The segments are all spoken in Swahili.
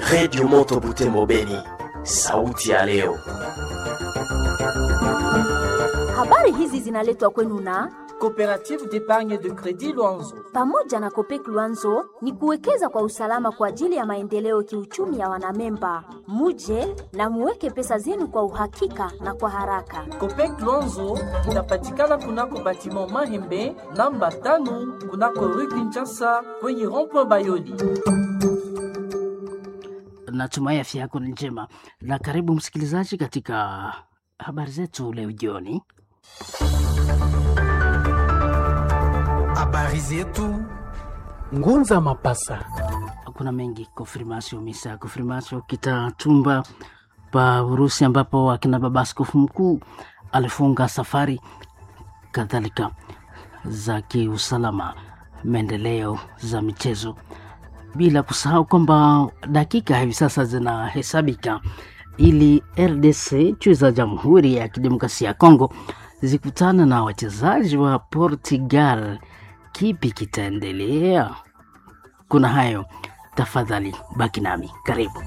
Redio Moto Butembo Beni, sauti ya leo. Habari hizi zinaletwa kwenu na Coopérative d'épargne de crédit Luanzo. pamoja na Kopek Luanzo ni kuwekeza kwa usalama kwa ajili ya maendeleo kiuchumi ya wanamemba. Muje na muweke pesa zenu kwa uhakika na kwa haraka. Copec Luanzo inapatikana kunako batiment Mahembe namba tano kunako rue Kinshasa kwenye rond-point Bayoli. Natumai afya yako ni njema, na karibu msikilizaji katika habari zetu leo jioni. Habari zetu Ngunza Mapasa. Kuna mengi konfirmasio misa konfirmasio Kitatumba pa Urusi, ambapo akina baba askofu mkuu alifunga safari kadhalika za kiusalama, maendeleo za michezo, bila kusahau kwamba dakika hivi sasa zinahesabika ili RDC chui za Jamhuri ya Kidemokrasia ya Kongo zikutana na wachezaji wa Portugal. Kipi kitaendelea? Kuna hayo, tafadhali baki nami, karibu.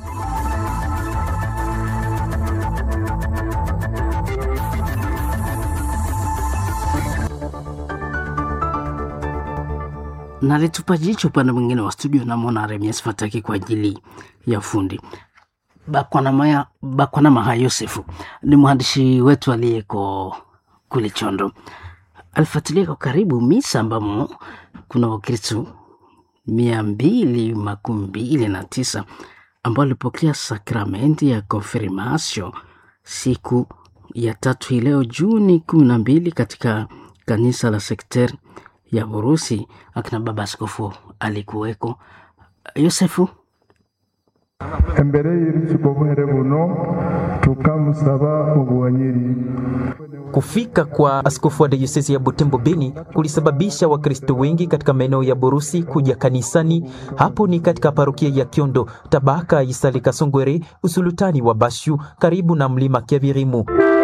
Nalitupa jicho upande mwingine wa studio, namwona Remies Fataki kwa ajili ya ufundi. Bakwanamaya Bakwanamaha Yosefu ni mwandishi wetu aliyeko kule Chondo, alifuatilia kwa karibu misa ambamo kuna Wakristu mia mbili makumi mbili na tisa ambao walipokea sakramenti ya konfirmasio siku ya tatu hii leo Juni kumi na mbili katika kanisa la sekteri ya Urusi. Akina baba askofu alikuweko. Yosefu, embere y'urukiko buhere buno tukamusaba ubuwanyiri Kufika kwa askofu wa dayosisi ya Butembo Beni kulisababisha Wakristo wengi katika maeneo ya Borusi kuja kanisani. Hapo ni katika parokia ya Kiondo, tabaka Isale Kasongwere, usulutani wa Bashu, karibu na mlima Kiavirimu.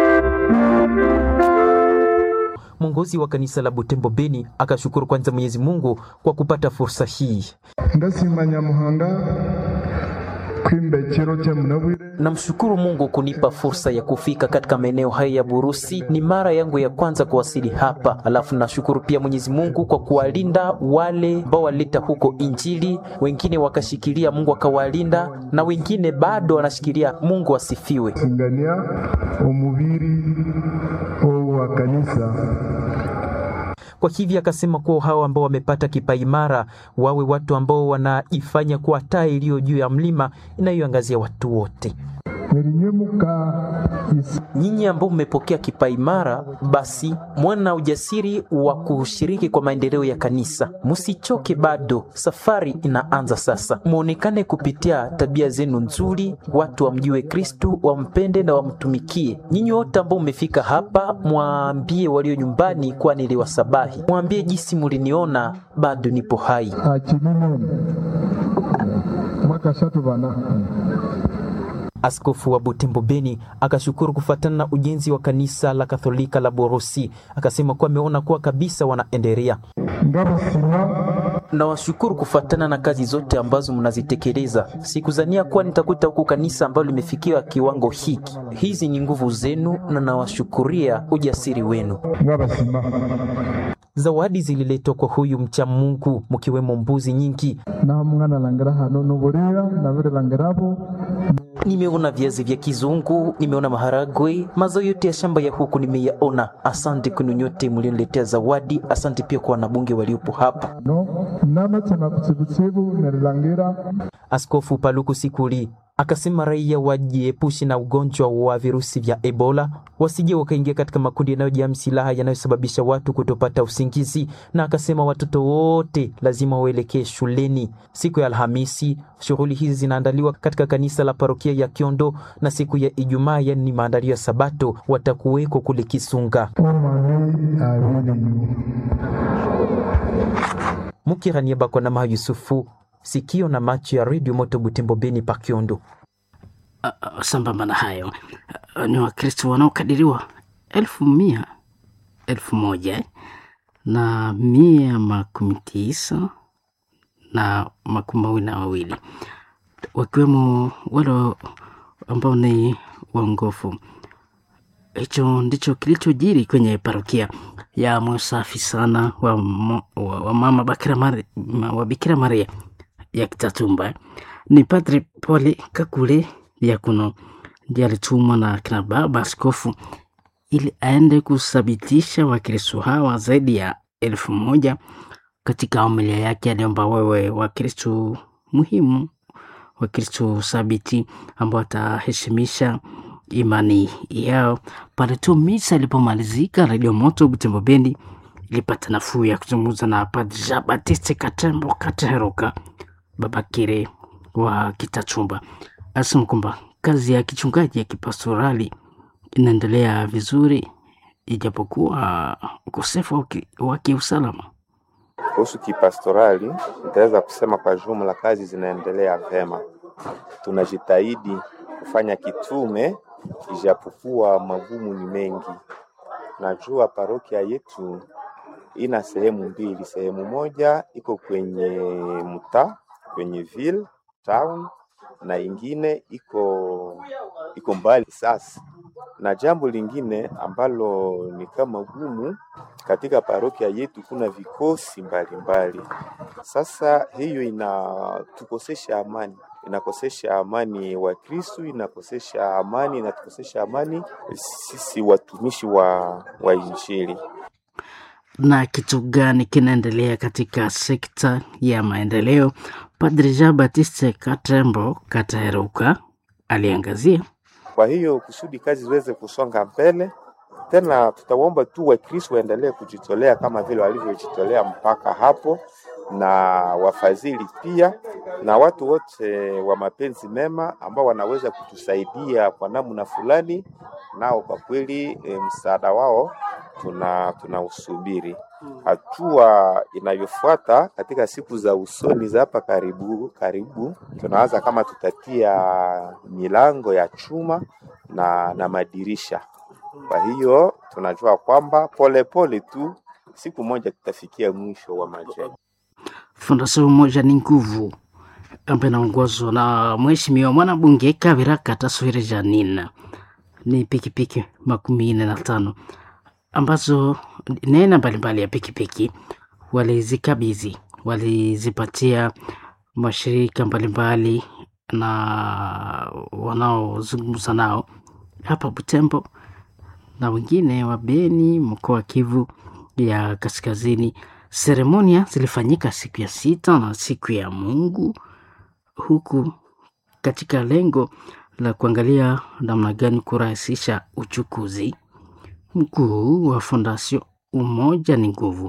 Mwongozi wa kanisa la Butembo Beni akashukuru kwanza Mwenyezi Mungu kwa kupata fursa hii. ndasima nyamuhanga kwimbekero cye munabwire Namshukuru Mungu kunipa fursa ya kufika katika maeneo haya ya Burusi. Ni mara yangu ya kwanza kuwasili hapa. Alafu nashukuru pia Mwenyezi Mungu kwa kuwalinda wale ambao walileta huko Injili, wengine wakashikilia, Mungu akawalinda, na wengine bado wanashikilia. Mungu asifiwe. singania umubiri wa kanisa Kwa hivyo akasema kuwa hao ambao wamepata kipaimara wawe watu ambao wanaifanya kuwa taa iliyo juu ya mlima inayoangazia watu wote. merinyemuka isi Nyinyi ambao mmepokea kipaimara, basi mwana na ujasiri wa kushiriki kwa maendeleo ya kanisa. Msichoke bado, safari inaanza sasa. Muonekane kupitia tabia zenu nzuri, watu wamjue Kristu, wampende na wamtumikie. Nyinyi wote ambao mmefika hapa, mwambie walio nyumbani kuwa niliwasabahi. Mwambie jinsi muliniona, bado nipo hai. akinimoni mwakashatu bana Askofu wa Butembo Beni akashukuru kufuatana na ujenzi wa kanisa la Katholika la Borosi. Akasema kuwa ameona kuwa kabisa wanaendelea. ndabasima Nawashukuru kufuatana na kazi zote ambazo mnazitekeleza. Sikuzania kuwa nitakuta huku kanisa ambalo limefikia kiwango hiki. Hizi ni nguvu zenu na nawashukuria ujasiri wenu. ndabasima Zawadi zililetwa kwa huyu mcha Mungu, mkiwemo mbuzi nyingi. naho mwana langira hano nuburira nabire langirabo Nimeona viazi vya kizungu, nimeona maharagwe, mazao yote ya shamba ya huku nimeyaona. Asante kwenu nyote mlioniletea zawadi. Asante pia kwa wanabunge waliopo hapa. no namachana kutsibutsibu nerilangira Askofu Paluku Sikuli akasema raia wajiepushe na ugonjwa wa virusi vya Ebola, wasije wakaingia katika makundi yanayojaa silaha yanayosababisha watu kutopata usingizi, na akasema watoto wote lazima waelekee shuleni. Siku ya Alhamisi shughuli hizi zinaandaliwa katika kanisa la parokia ya Kiondo, na siku ya Ijumaa, yani ni maandalio ya Sabato, watakuweko kule Kisunga. omani abili Mukirania Bakwana Maha Yusufu, sikio na macho ya redio Moto Butembo Beni pa Kiondo. Uh, sambamba na hayo uh, ni Wakristo wanaokadiriwa elfu mia elfu moja na mia makumi tisa na makumi mawili na wawili wakiwemo wale ambao ni waongofu. Hicho ndicho kilichojiri kwenye parokia ya moyo safi sana wa, mo- wa, wa mama Bakira Maria, wa Bikira Maria ya Kitatumba. Ni Padri Poli Kakule Diakono ndiye alitumwa na kina baba askofu ili aende kuthabitisha Wakristo hawa zaidi ya elfu moja. Katika homilia yake aliomba wewe Wakristo muhimu, Wakristo thabiti ambao wataheshimisha imani yao. Pale tu misa ilipomalizika, Radio Moto Butembo Bendi ilipata nafuu ya kuzungumza na Padri Jean Baptiste Katembo Kateheruka Babakire wa Kitachumba. Asema kwamba kazi ya kichungaji ya kipastorali inaendelea vizuri ijapokuwa ukosefu wa ki- wa kiusalama. Kuhusu kipastorali, nitaweza kusema kwa jumla kazi zinaendelea vema. Tunajitahidi kufanya kitume, ijapokuwa magumu ni mengi. Najua parokia yetu ina sehemu mbili. Sehemu moja iko kwenye mtaa, kwenye ville town, na ingine iko iko mbali sasa. Na jambo lingine ambalo ni kama gumu katika parokia yetu, kuna vikosi mbalimbali. Sasa hiyo inatukosesha amani, inakosesha amani wa Kristu, inakosesha amani, inatukosesha amani sisi watumishi wa, wa Injili. na kitu gani kinaendelea katika sekta ya maendeleo. Padri Jean Baptiste Katembo Kateheruka aliangazia Kwa hiyo kusudi kazi ziweze kusonga mbele, tena tutaomba tu Wakristo waendelee kujitolea kama vile walivyojitolea mpaka hapo, na wafadhili pia na watu wote wa mapenzi mema ambao wanaweza kutusaidia kwa namna fulani, nao kwa kweli e, msaada wao tuna tunausubiri. Hatua inayofuata katika siku za usoni za hapa karibu karibu, tunawaza kama tutatia milango ya chuma na, na madirisha. Kwa hiyo tunajua kwamba polepole tu siku moja tutafikia mwisho wa majengo. Fondasio moja ni nguvu ambayo inaongozwa na mheshimiwa mwanabunge Kavira Kataswiri Janina. Ni pikipiki makumi nne na tano ambazo ni aina mbalimbali ya pikipiki walizikabidhi, walizipatia mashirika mbalimbali na wanaozungumza nao hapa Butembo na wengine wa Beni, mkoa wa Kivu ya Kaskazini. Seremonia zilifanyika siku ya sita na siku ya Mungu, huku katika lengo la kuangalia namna gani kurahisisha uchukuzi. Mkuu wa Fondasio Umoja ni Nguvu,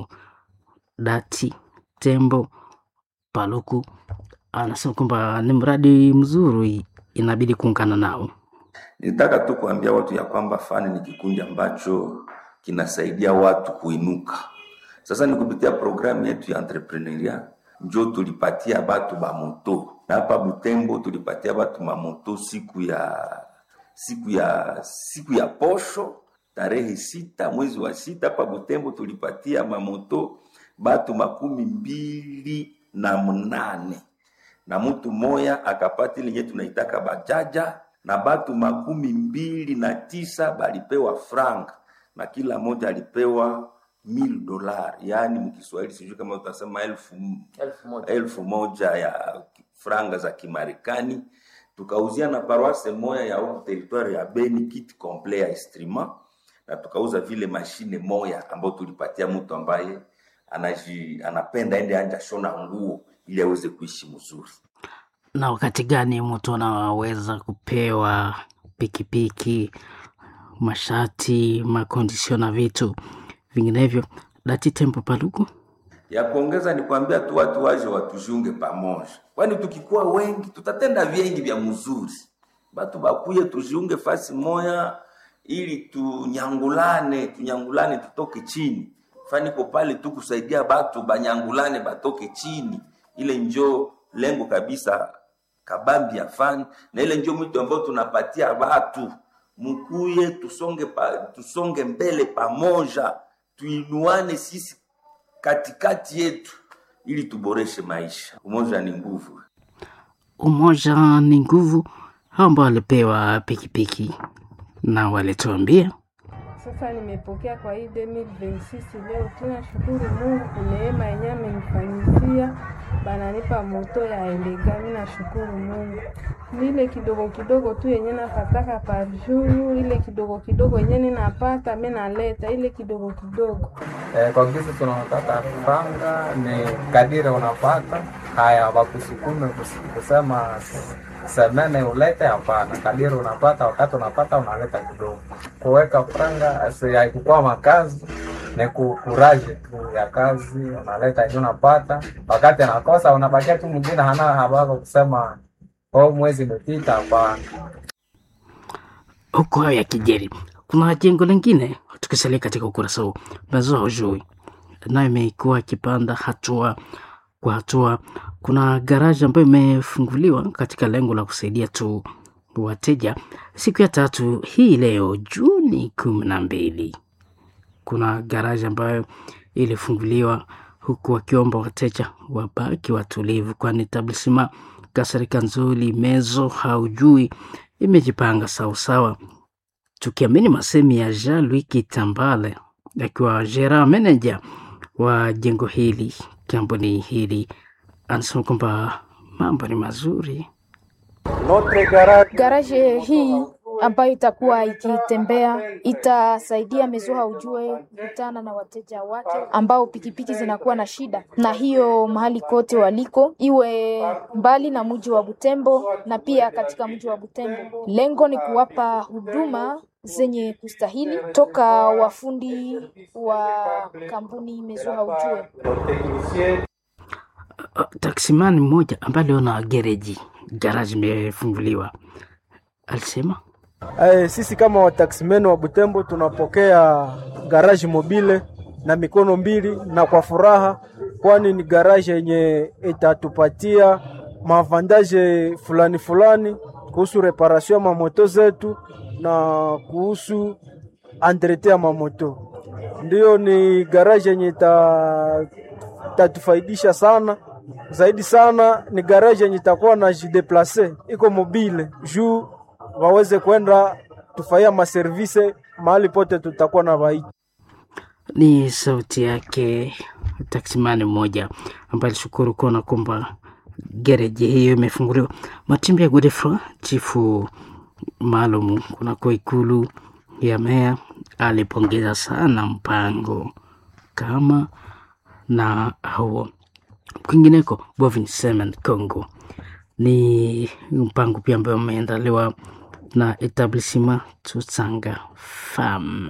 Dati Tembo Paluku anasema kwamba ni mradi mzuri, inabidi kuungana nao. Nitaka tu kuambia watu ya kwamba fani ni kikundi ambacho kinasaidia watu kuinuka. Sasa ni kupitia programu yetu ya entrepreneuria njo tulipatia batu bamoto na hapa Butembo tulipatia batu mamoto siku ya siku ya siku ya posho tarehe sita mwezi wa sita hapa Butembo tulipatia mamoto batu makumi mbili na mnane na mtu moya akapata ile yenye tunaitaka bajaja na batu makumi mbili na tisa balipewa frank na kila moja alipewa mil dolar, yaani mkiswahili sijui kama utasema elfu, elfu moja. elfu moja ya franga za Kimarekani. Tukauzia na paroisse moya ya huku territoire ya Beni kit complet ya instrument, na tukauza vile mashine moya ambayo tulipatia mtu ambaye anaji, anapenda ende anja shona nguo ili aweze kuishi mzuri. na wakati gani mtu anaweza kupewa pikipiki, mashati, makondisio na vitu vinginevyo. Dati Tembo Paluku ya kuongeza ni kuambia tu watu waje watujiunge pamoja, kwani tukikuwa wengi tutatenda vingi vya mzuri. Batu bakuye tujiunge fasi moya, ili tunyangulane, tunyangulane tutoke chini. Faniko pale tu kusaidia batu banyangulane batoke chini, ile njo lengo kabisa kabambi ya fani, na ile njo mwito ambao tunapatia batu mkuye, tusonge pa, tusonge mbele pamoja, tuinuane sisi katikati yetu ili tuboreshe maisha. Umoja ni nguvu. umoja ni nguvu, hao ambao walipewa pikipiki na walituambia Sasa nimepokea kwa hii 2026 leo, tunashukuru Mungu kwa neema yenyewe amenifanyizia, bananipa moto ya elega. Mimi nashukuru Mungu, ni ile kidogo kidogo tu yenye napataka par jour, ile kidogo kidogo yenye ninapata mimi naleta ile kidogo kidogo. Eh, kwa kisi tunataka panga ni kadiri unapata haya, wakusukume kus- kusema semene ulete, hapana. Kadiri unapata, wakati unapata unaleta kidogo. Kuweka franga si haikukuwa makazi, ni kukuraje tu ya kazi, unaleta yenye unapata. Wakati anakosa unabakia tu, mwingine hana habari kusema oh, mwezi umepita, hapana. huku hayo yakijeri, kuna jengo lingine tukisalia katika ukurasa huu mazao hujui nayo imekuwa ikipanda hatua kwa hatua. Kuna garaji ambayo imefunguliwa katika lengo la kusaidia tu wateja siku ya tatu hii leo Juni kumi na mbili. Kuna garaji ambayo ilifunguliwa huku wakiomba wateja wabaki watulivu, kwani tablisima Kasarika Nzuli Mezo haujui imejipanga sawasawa, tukiamini masemi ya Jean Louis Kitambale akiwa jera manager wa jengo hili kampuni hili, anasema kwamba mambo ni mazuri. Garaje hii ambayo itakuwa ikitembea itasaidia Mezoha ujue kukutana na wateja wake ambao pikipiki zinakuwa na shida, na hiyo mahali kote waliko, iwe mbali na mji wa Butembo na pia katika mji wa Butembo. Lengo ni kuwapa huduma zenye kustahili toka wafundi wa kampuni Mezoha ujue. Uh, taksimani mmoja ambaye aliona gereji garaji imefunguliwa alisema Eh, sisi kama wataksimen wa Butembo tunapokea garaji mobile na mikono mbili na kwa furaha, kwani ni garaji yenye itatupatia maavandaje fulani fulani kuhusu reparation ya mamoto zetu na kuhusu entretien ya mamoto. Ndiyo, ni garaji yenye ita- itatufaidisha sana zaidi sana. Ni garaji yenye itakuwa na jideplace iko mobile juu waweze kwenda tufanyia maservise mahali pote tutakuwa na waiti. ni sauti yake taksimani mmoja ambaye alishukuru kuona kwamba gereji hiyo imefunguliwa. Matimbi ya Godefroid, chifu maalum kunako ikulu ya meya, alipongeza sana mpango kama na huo. Kwingineko, Bovin Semen Congo ni mpango pia ambayo umeandaliwa na etablissement Tutsanga Farm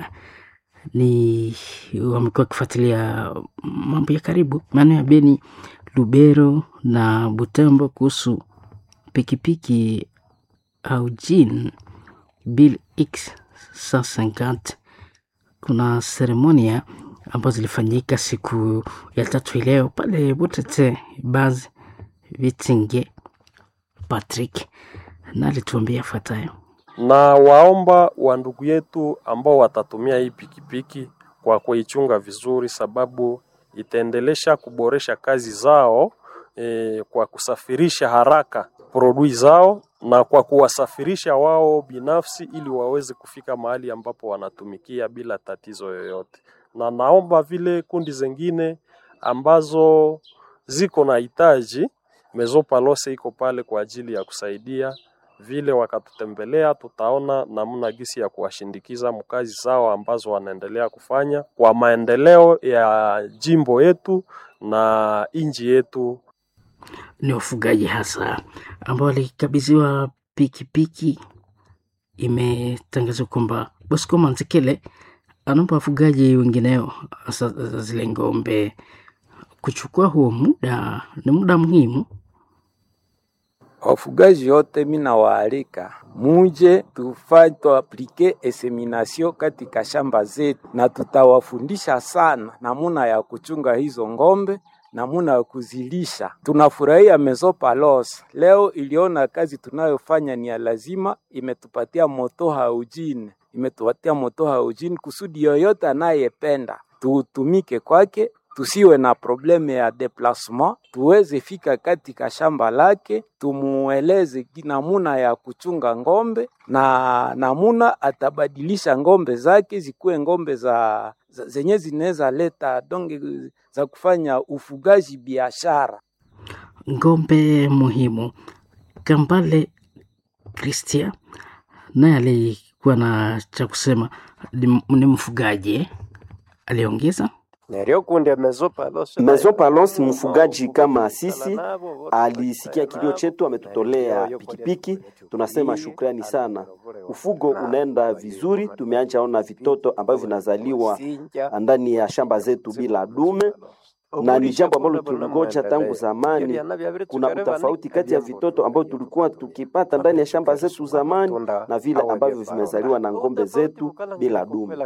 ni wamekuwa wakifuatilia mambo ya karibu maeneo ya Beni, Lubero na Butembo kuhusu pikipiki au jin Bill X 150. Kuna seremonia ambazo zilifanyika siku ya tatu leo pale Butete Baz Vitinge Patrick na alituambia fuatayo. na waomba wa ndugu yetu ambao watatumia hii pikipiki kwa kuichunga vizuri, sababu itaendelesha kuboresha kazi zao e, kwa kusafirisha haraka produi zao na kwa kuwasafirisha wao binafsi ili waweze kufika mahali ambapo wanatumikia bila tatizo yoyote. Na naomba vile kundi zingine ambazo ziko na hitaji, Mezo Palose iko pale kwa ajili ya kusaidia vile wakatutembelea, tutaona namna gisi ya kuwashindikiza mkazi zao ambazo wanaendelea kufanya kwa maendeleo ya jimbo yetu na nchi yetu. ni wafugaji hasa ambao walikabidhiwa pikipiki. Imetangazwa kwamba Bosco Manzekele anaomba wafugaji wengineo hasa zile ng'ombe kuchukua huo muda, ni muda muhimu. Wafugaji wote mina waalika muje tufanye tuaplike eseminasio katika shamba zetu, na tutawafundisha sana namuna ya kuchunga hizo ng'ombe, namuna ya kuzilisha. Tunafurahia Mesopalos leo iliona kazi tunayofanya ni ya lazima, imetupatia moto haujini, imetupatia moto haujini kusudi yoyote anayependa tuutumike kwake tusiwe na probleme ya deplasement, tuweze fika katika shamba lake, tumueleze namuna ya kuchunga ng'ombe na namuna atabadilisha ng'ombe zake zikuwe ng'ombe za, za zenye zinaweza leta donge za kufanya ufugaji biashara. ngombe muhimu. Kambale Christian naye alikuwa na cha kusema, ni ni mfugaji eh? aliongeza Mezopalos mfugaji kama sisi alisikia kilio chetu, ametutolea pikipiki. Tunasema shukrani sana. Ufugo unaenda vizuri, tumeanja ona vitoto ambavyo vinazaliwa ndani ya shamba zetu bila dume na ni jambo ambalo tulingoja tangu zamani. Kuna utofauti kati ya vitoto ambavyo tulikuwa tukipata ndani ya shamba zetu zamani na vile ambavyo vimezaliwa na ng'ombe zetu bila dume.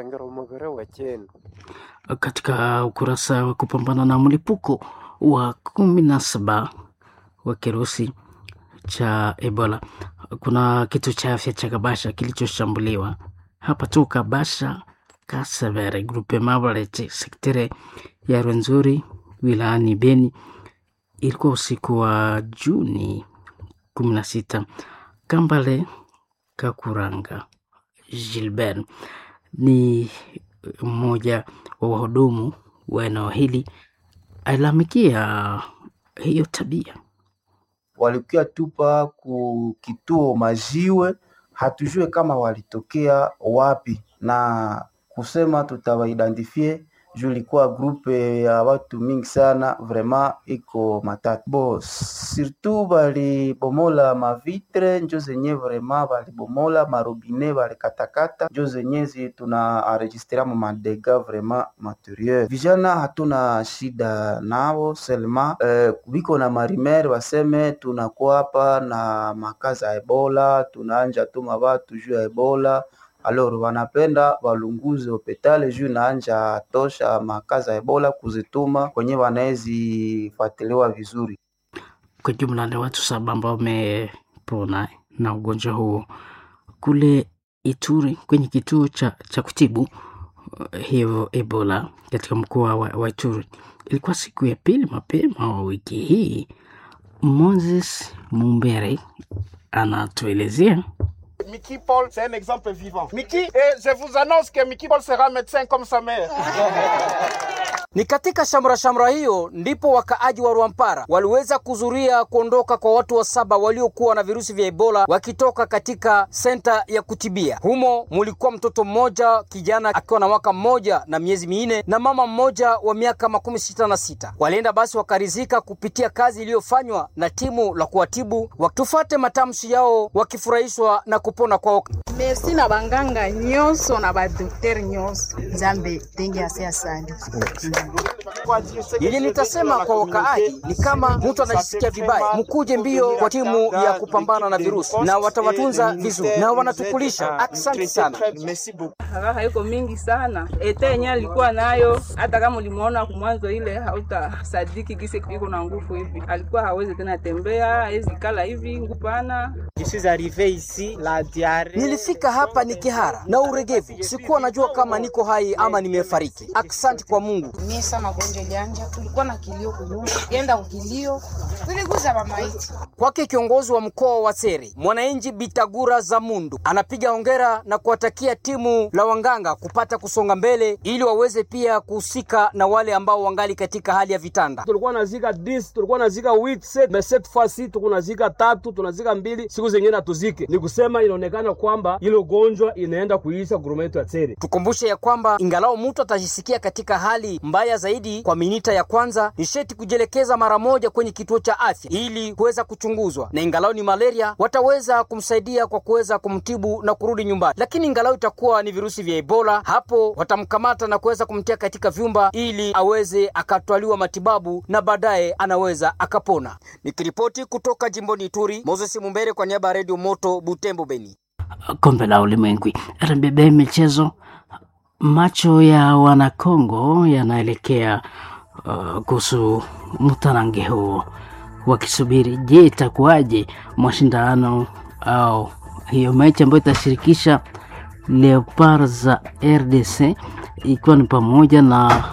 katika ukurasa wa kupambana na mlipuko wa kumi na saba wa kirusi cha Ebola. Kuna kituo cha afya cha Kabasha kilichoshambuliwa hapa tu Kabasha, Kasevere, grupe Mabalete, sektere ya Rwenzori wilayani Beni. Ilikuwa usiku wa Juni kumi na sita. Kambale Kakuranga Gilbert ni mmoja wa wahudumu wa eneo hili alalamikia hiyo tabia. walikuwa tupa ku kituo majiwe, hatujue kama walitokea wapi, na kusema tutawaidentifie juu ilikuwa grupe ya watu mingi sana, vraiment iko matatu bo surtout balibomola mavitre njo zenye vraiment balibomola marobine balikatakata njo zenye zi tuna enregistre mu madega vraiment materiel. Vijana hatuna shida nao selma eh, biko na marimer baseme tunakuwa hapa na makazi ya Ebola, tunaanja tuma batu juu ya Ebola alors wanapenda walunguze hopitali juu naanja tosha makazi ya Ebola kuzituma kwenye wanaezifuatiliwa vizuri. Kwa jumla ni watu saba ambao wamepona na ugonjwa huo kule Ituri kwenye kituo cha, cha kutibu uh, hiyo Ebola katika mkoa wa, wa Ituri. Ilikuwa siku ya pili mapema wa wiki hii. Moses Mumbere anatuelezea Mickey Paul, c'est un exemple vivant. Mickey, et je vous annonce que Mickey Paul sera médecin comme sa mère. Ni katika shamra shamra hiyo ndipo wakaaji wa Rwampara waliweza kuzuria kuondoka kwa watu wa saba waliokuwa na virusi vya Ebola wakitoka katika senta ya kutibia. Humo mulikuwa mtoto mmoja kijana akiwa na mwaka mmoja na miezi minne na mama mmoja wa miaka makumi sita na sita. Walienda basi wakarizika kupitia kazi iliyofanywa na timu la kuwatibu, wakitufate matamshi yao wakifurahishwa na kupona kwao. merci na banganga nyonso na badokter nyonso nzambe ndenge ase asali Yenye nitasema kwa wakaaji ni kama mtu anajisikia vibaya, mkuje mbio kwa timu ya kupambana na virusi, na watawatunza vizuri na wanatukulisha. Asante sana. Raha iko mingi sana, ete yenye alikuwa nayo, hata kama ulimuona kumwanzo ile hautasadiki gisi iko na nguvu hivi. Alikuwa hawezi tena tembea, hawezi kala hivi, ngupana. Nilifika hapa ni kihara na uregevu, sikuwa najua kama niko hai ama nimefariki. Asante kwa Mungu. mie sa magonjwa ilianja tulikuwa na kilio kunyuma enda kukilio tuliguza mamaiti Kwake kiongozi wa mkoa wa Sere, mwananchi Bitagura za Mundu anapiga hongera na kuwatakia timu la wanganga kupata kusonga mbele ili waweze pia kuhusika na wale ambao wangali katika hali ya vitanda. tulikuwa nazika 10 tulikuwa nazika 8 7 mais cette fois ci tuko nazika tatu tunazika mbili siku zingine hatuzike ni kusema inaonekana kwamba ile ugonjwa inaenda kuisha gurume yetu ya Tsere Tukumbushe ya kwamba ingalao mtu atajisikia katika hali mbaya zaidi kwa minita ya kwanza, ni sheti kujielekeza mara moja kwenye kituo cha afya ili kuweza kuchunguzwa, na ingalao ni malaria wataweza kumsaidia kwa kuweza kumtibu na kurudi nyumbani. Lakini ingalao itakuwa ni virusi vya Ebola, hapo watamkamata na kuweza kumtia katika vyumba ili aweze akatwaliwa matibabu na baadaye anaweza akapona. Nikiripoti kutoka jimboni Ituri, Moses Mumbere kwa niaba ya Radio Moto Butembo, Beni. kombe la ulimwengu RBB michezo macho ya wanakongo yanaelekea uh, kuhusu mtarange huo wakisubiri je itakuwaje mashindano au hiyo mechi ambayo itashirikisha leopard za rdc ikiwa ni pamoja na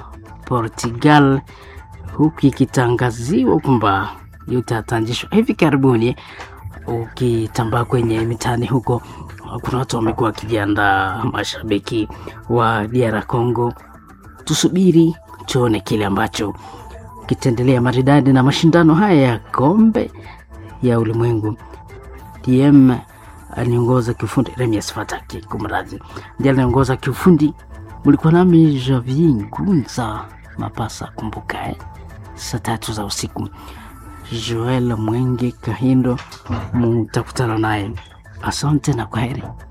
Portugal, huku ikitangaziwa kwamba utatanzishwa hivi karibuni. Ukitambaa kwenye mitaani huko, kuna watu wamekuwa wakijiandaa, mashabiki wa DR Congo. Tusubiri tuone kile ambacho kitaendelea maridadi na mashindano haya ya kombe ya ulimwengu. DM aliongoza kiufundi, Remias Fataki kumradhi, ndiye aliongoza kiufundi. Mlikuwa nami Javier Ngunza Mapasa, kumbuka eh, saa tatu za usiku. Joel Mwenge Kahindo mutakutana naye. Asante na kwaheri.